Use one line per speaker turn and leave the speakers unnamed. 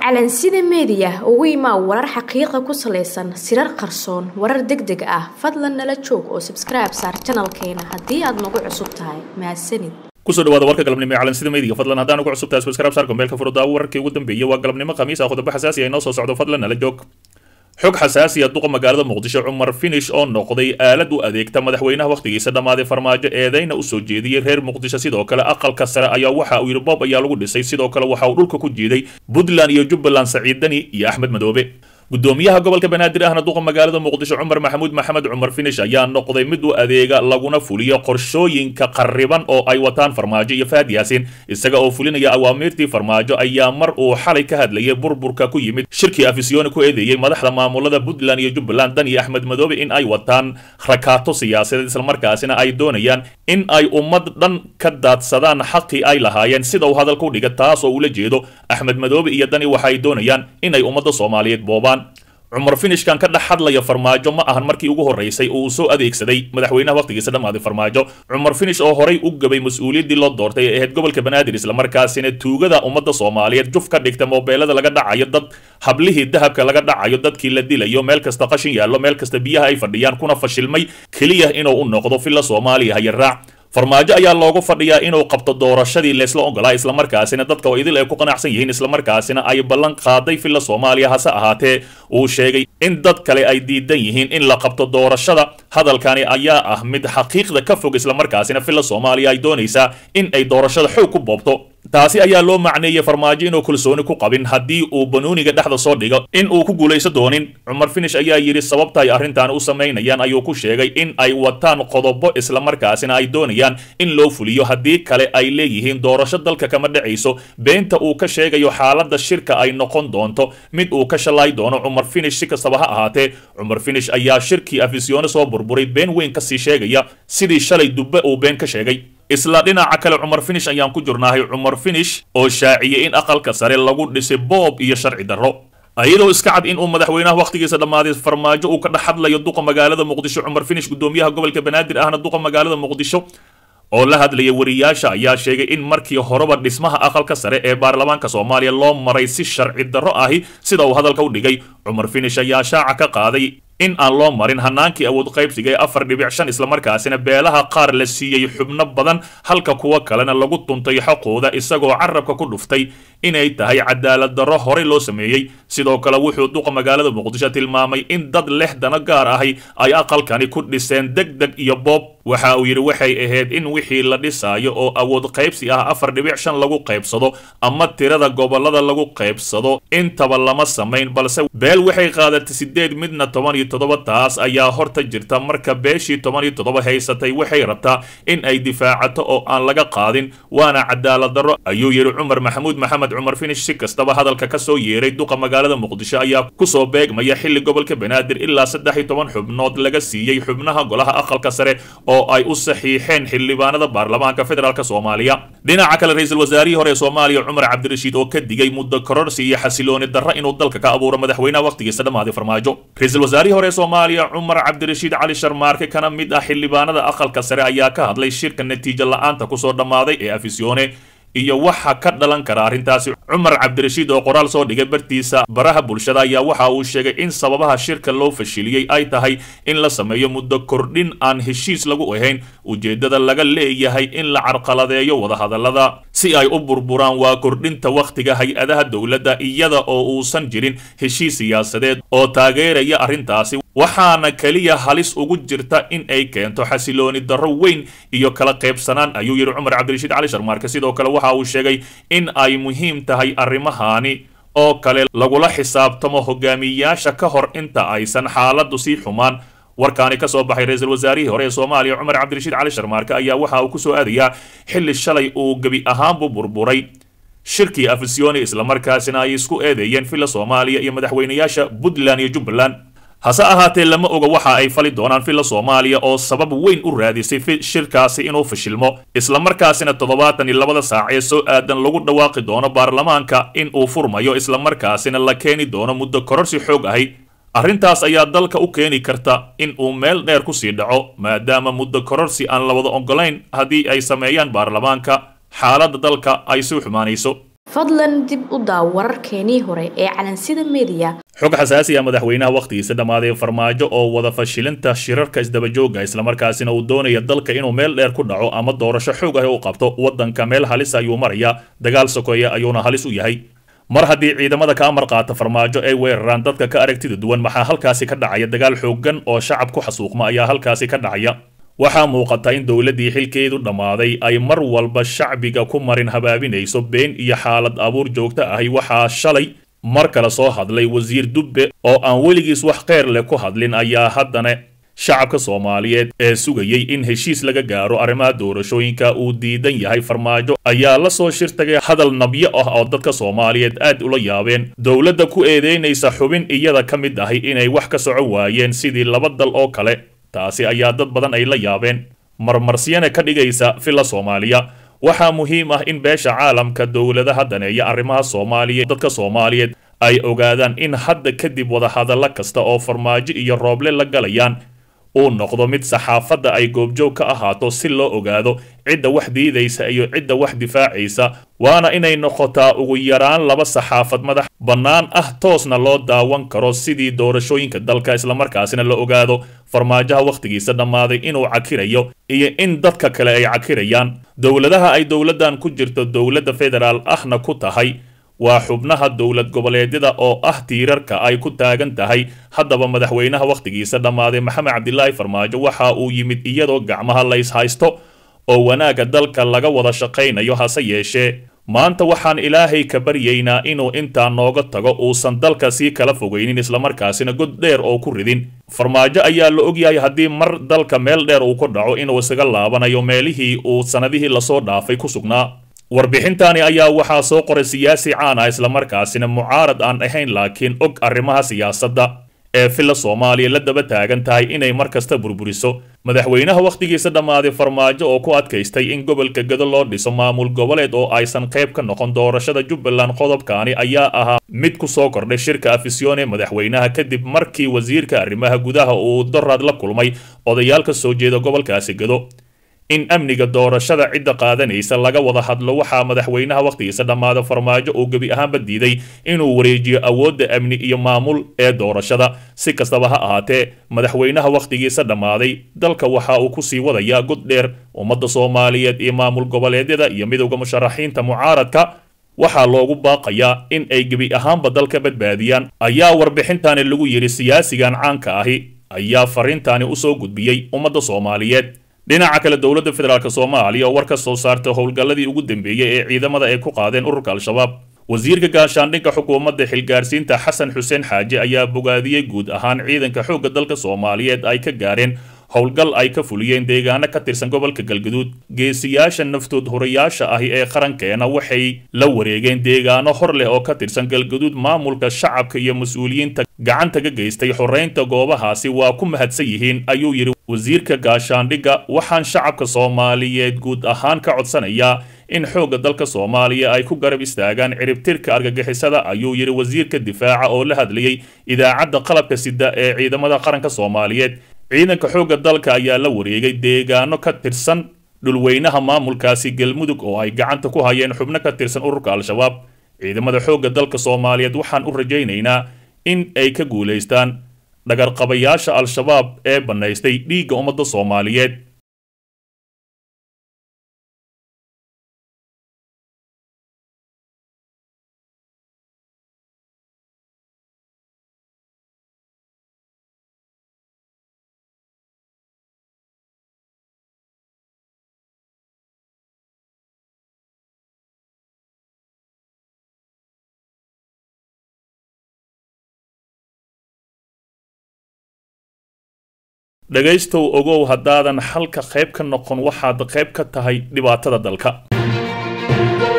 calansida meediya ugu imaa warar xaqiiqa ku salaysan sirar qarsoon warar deg deg ah fadlan nala joog oo sabskribe saar janalkeena haddii aad nagu cusub tahay mahadsanid
kusoo dhawaada warka galabnimo ee calansida meediga fadlan haddaan ugu cusub tahay subscribe saar gombeelka furudaawo wararkii ugu dambeeyay waa galabnimo khamiis ah qodobo xasaasi ah inoo soo socdo fadlan nala joog xog xasaasiya duqa magaalada muqdisho cumar finish oo noqday aalad u adeegta madaxweynaha wakhtigiisa dhammaaday farmaajo eedeyna u soo jeediyey reer muqdisho sidoo kale aqalka sare ayaa waxa uu yidhi boob ayaa lagu dhisay sidoo kale waxa uu dhulka ku jiiday puntland iyo jubbaland saciid dani iyo axmed madoobe gudoomiyaha gobolka banaadir ahna duqa magaalada muqdisho cumar maxamuud maxamed cumar finish ayaa noqday mid u adeega laguna fuliyo qorshooyinka qarriban oo ay wataan farmaajo iyo fahad yaasin isaga oo fulinaya awaamiirtii farmaajo ayaa mar uu xalay ka hadlayay burburka ku yimid shirkii afisyooni ku eedeeyey madaxda maamulada puntland iyo jubbaland dan iyo axmed madoobe in ay wataan rakaato siyaasadeed islamarkaasina ay doonayaan in ay ummad dhan ka daadsadaan xaqii ay lahaayeen sida uu hadalka u dhiga taas oo ula jeedo axmed madoobe iyo dani waxay doonayaan inay ummadda soomaaliyeed boobaan cumar finishkan ka dhex hadlaya farmaajo ma ahan markii ugu horreysay oo uu soo adeegsaday madaxweynaha wakhtigiisa dhammaaday farmaajo cumar finish oo horay u gabay mas-uuliyaddii loo doortay ee ahayd gobolka banaadir islamarkaasina tuugada ummadda soomaaliyeed juf ka dhigta moobeelada laga dhacayo dad hablihii dahabka laga dhacayo dadkii la dilayo meel kasta qashin yaallo meel kasta biyaha ay fadhiyaan kuna fashilmay keliya inuu u noqdo filla soomaaliya hayaraac farmaajo ayaa loogu fadhiyaa inuu qabto doorashadii leesla ogolaa islamarkaasina dadka oo idil ay ku qanacsan yihiin islamarkaasina ay ballan qaaday filla soomaaliya hase ahaatee uu sheegay in dad kale ay diidan yihiin in la qabto doorashada hadalkani ayaa ah mid xaqiiqda ka fog islamarkaasina filla soomaaliya ay doonaysaa in ay doorashada xoog ku boobto taasi ayaa loo macneeyey farmaajo inuu kalsooni ku qabin haddii uu banuuniga dhexda soo dhigo in uu ku guulayso doonin cumar finish ayaa yidhi sababta ay arrintan u samaynayaan ayuu ku sheegay in ay wataan qodobo islamarkaasina ay doonayaan in loo fuliyo haddii kale ay leeyihiin doorasho dalka kama dhacayso beenta uu ka sheegayo xaaladda shirka ay noqon doonto mid uu ka shalay doono cumar finish si kastaba ha ahaatee cumar finish ayaa shirkii afisyoone soo burburay been weyn kasii sheegaya sidii shalay dubbe uu been ka sheegay isla dhinaca kale cumar finish ayaan ku jirnahay cumar finish oo shaaciyey in aqalka sare lagu dhisay boob iyo sharci darro iyadoo iska cad in uu madaxweynaha wakhtigiisa dhammaaday farmaajo uu ka dhex hadlayo duqa magaalada muqdisho cumar finish gudoomiyaha gobolka banaadir ahna duqa magaalada muqdisho oo la hadlaya wariyaasha ayaa sheegay in markii horeba dhismaha aqalka sare ee baarlamaanka soomaaliya loo maray si sharci darro ahi sida uu hadalka u dhigay cumar finish ayaa shaaca ka qaaday in aan loo marin hanaankii awood qaybsiga ee afar dhibic shan islamarkaasina beelaha qaar la siiyey xubno badan halka kuwa kalena lagu tuntay xaqooda isagoo carabka ku dhuftay inay tahay cadaalad darro horey loo sameeyey sidoo kale wuxuu duqa magaalada muqdisho tilmaamay in dad leh dano gaar ahi ay aqalkani ku dhiseen deg deg iyo boob waxa uu yidhi waxay ahayd in wixii la dhisaayo oo awood qaybsi ah afar dhibic shan lagu qaybsado ama tirada gobolada lagu qaybsado intaba lama samayn balse beel waxay qaadatay sideed midna toban iyo toddoba taas ayaa horta jirta marka beeshii toban iyo toddoba haysatay waxay rabtaa in ay difaacato oo aan laga qaadin waana cadaalad darro ayuu yidhi cumar maxamuud maxamed cumar finish si kastaba hadalka ka soo yeeray duqa magaalada muqdisho ayaa kusoo beegmaya xilli gobolka banaadir ilaa saddex iyo toban xubnood laga siiyey xubnaha golaha aqalka sare oo ay u saxiixeen xildhibaanada baarlamaanka federaalk soomaaliya dhinaca kale ra-iisul wasaarihii hore ee soomaaliya cumar cabdirashiid oo ka digay muddo kororsi iyo xasilooni darro inuu dalka ka abuuro madaxweynaha wakhtigiisa dhammaaday farmaajo ra-iisul wasaarihii hore ee soomaaliya cumar cabdirashiid cali sharmaarke kana mid ah xildhibaanada aqalka sare ayaa ka hadlay shirka natiijo la-aanta kusoo dhammaaday ee afisyoone iyo waxa ka dhalan kara arrintaasi cumar cabdirashiid oo qoraal soo dhigay bartiisa baraha bulshada ayaa waxa uu sheegay in sababaha shirka loo fashiliyey ay tahay in la sameeyo muddo kordhin aan heshiis lagu ahayn ujeeddada laga leeyahay in la carqaladeeyo wadahadallada si ay u burburaan waa kordhinta wakhtiga hay-adaha dowladda iyada oo uusan jirin heshiis siyaasadeed oo taageeraya arrintaasi waxaana keliya halis ugu jirta in ay keento xasilooni darro weyn iyo kala qaybsanaan ayuu yidhi cumar cabdirashiid cali sharmaarke sidoo kale waxa uu sheegay in ay muhiim tahay arrimahani oo kale lagula xisaabtamo hogaamiyayaasha ka hor inta aysan xaaladdu sii xumaan warkaani ka soo baxay ra-iisul wasaarihii hore ee soomaaliya cumar cabdirashiid cali sharmaarke ayaa waxa uu ku soo aadayaa xilli shalay uu gebi ahaanbu burburay shirkii afisyooni islamarkaasina ay isku eedeeyeen filla soomaaliya iyo madaxweynayaasha puntland iyo jubbaland hase ahaatee lama oga waxa ay fali doonaan filla soomaaliya oo sabab weyn u raadisay shirkaasi inuu fashilmo islamarkaasina toddobaatan iyo labada saac ee soo aadan lagu dhawaaqi doono baarlamaanka in uu furmayo islamarkaasina la keeni doono muddo kororsi xoog ahi arrintaas ayaa dalka u keeni karta in uu meel dheer kusii dhaco maadaama muddo kororsi aan la wada ogolayn haddii ay sameeyaan baarlamaanka xaaladda dalka ay sii xumaanayso
fadlan dib u daaw wararkeenii hore ee calansida meediya
xog xasaasi ah madaxweynaha wakhtigiisa dhammaaday farmaajo oo wada fashilinta shirarka isdabajooga islamarkaasina uu doonaya dalka inuu meel dheer ku dhaco ama doorasho xoog ah u qabto waddanka meel halis ayuu maraya dagaal sokeeya ayuuna halis u yahay mar haddii ciidamada ka amar qaata farmaajo ay weeraraan dadka ka aragtida duwan maxaa halkaasi ka dhacaya dagaal xooggan oo shacab ku xasuuqma ayaa halkaasi ka dhacaya waxaa muuqata in dowladdii xilkeedu dhammaaday ay mar walba shacbiga ku marin habaabinayso been iyo xaalad abuur joogto ahi waxaa shalay mar kale soo hadlay wasiir dubbe oo aan weligiis wax kheyr leh ku hadlin ayaa haddana shacabka soomaaliyeed ee sugayey in heshiis laga gaaro arrimaha doorashooyinka uu diidan yahay farmaajo ayaa la soo shirtagay hadal nabyo ah oo dadka soomaaliyeed aad ula yaabeen dowladda ku eedeynaysa xubin iyada ka mid ahi inay wax ka soco waayeen sidii laba dal oo kale taasi ayaa dad badan ay la yaabeen marmarsiyana ka dhigaysa filla soomaaliya waxaa muhiim ah in beesha caalamka dowladaha daneeya arrimaha soomaaliya dadka soomaaliyeed ay ogaadaan in hadda kadib wadahadallo kasta oo farmaajo iyo rooble la galayaan uu noqdo mid saxaafadda ay goobjoog ka ahaato si loo ogaado cidda wax diidaysa iyo cidda wax difaacaysa waana inay noqotaa ugu yaraan laba saxaafad madax bannaan ah toosna loo daawan karo sidii doorashooyinka dalka islamarkaasina la ogaado farmaajaha wakhtigiisa dhammaaday inuu cakirayo iyo in dadka kale ay cakirayaan dowladaha ay dowladdan ku jirto dowladda federaal ahna ku tahay waa xubnaha dowlad goboleedyada oo ah tiirarka ay ku taagan tahay haddaba madaxweynaha wakhtigiisa dhammaaday maxamed cabdilaahi farmaajo waxa uu yimid iyadoo gacmaha lays haysto oo wanaagga dalka laga wada shaqaynayo hase yeeshee maanta waxaan ilaahay ka baryaynaa inuu intaa nooga tago uusan dalka sii kala fogaynin islamarkaasina god dheer oo ku ridin farmaajo ayaa la ogyahay haddii mar dalka meel dheer uu ku dhaco inuu isaga laabanayo meelihii uu sannadihii lasoo dhaafay ku sugnaa warbixintani ayaa waxaa soo qoray siyaasi caan ah islamarkaasina mucaarad aan ahayn laakiin og arrimaha siyaasadda ee filla soomaaliya la daba taagan tahay inay mar kasta burburiso madaxweynaha wakhtigiisa dhammaaday farmaajo oo ku adkaystay in gobolka gado loo dhiso maamul goboleed oo aysan qayb ka noqon doorashada jubbaland qodobkaani ayaa ahaa mid ku soo kordhay shirka afisyoon ee madaxweynaha kadib markii wasiirka arrimaha gudaha uu doraad la kulmay odayaal ka soo jeeda gobolkaasi gado in amniga doorashada cidda qaadanaysa laga wada hadlo waxaa madaxweynaha wakhtigiisa dhammaada farmaajo uu gebi ahaanba diiday inuu wareejiyo awoodda amni iyo maamul ee doorashada si kastaba ha ahaatee madaxweynaha wakhtigiisa dhammaaday dalka waxa uu kusii wadayaa god dheer ummadda soomaaliyeed iyo maamul goboleedyada iyo midowda musharaxiinta mucaaradka waxaa loogu baaqayaa in ay gebi ahaanba dalka badbaadiyaan ayaa warbixintani lagu yidhi siyaasigan caanka ahi ayaa fariintani usoo gudbiyey ummadda soomaaliyeed dhinaca kale dowladda federaalk soomaaliya oo war ka soo saartay howlgalladii ugu dambeeyey ee ciidamada ay ku qaadeen ururka al-shabaab wasiirka gaashaandhigga xukuumadda xilgaarsiinta xasan xuseen xaaje ayaa bogaadiyey guud ahaan ciidanka xoogga dalka soomaaliyeed ay ka gaareen howlgal ay ka fuliyeen deegaano ka tirsan gobolka galgaduud geesiyaasha naftood horayaasha ahi ee qarankeena waxay la wareegeen deegaano hor leh oo ka tirsan galgaduud maamulka shacabka iyo mas-uuliyiinta gacanta ka geystay xoreynta goobahaasi waa ku mahadsan yihiin ayuu yidhi wasiirka gaashaandhigga waxaan shacabka soomaaliyeed guud ahaan ka codsanayaa in xoogga dalka soomaaliya ay ku garab istaagaan ciribtirka argagixisada ayuu yidhi wasiirka difaaca oo la hadlayey idaacadda qalabka sida ee ciidamada qaranka soomaaliyeed ciidanka xoogga dalka ayaa la wareegay deegaano ka tirsan dhulweynaha maamulkaasi galmudug oo ay gacanta ku hayeen xubno ka tirsan ururka al-shabaab ciidamada xoogga dalka soomaaliyeed waxaan u rajaynaynaa in ay ka guulaystaan dhagarqabayaasha al-shabaab ee bannaystay dhiigga ummadda soomaaliyeed dhegaystow ogow haddaadan xalka qayb ka noqon waxaad qayb ka tahay dhibaatada dalka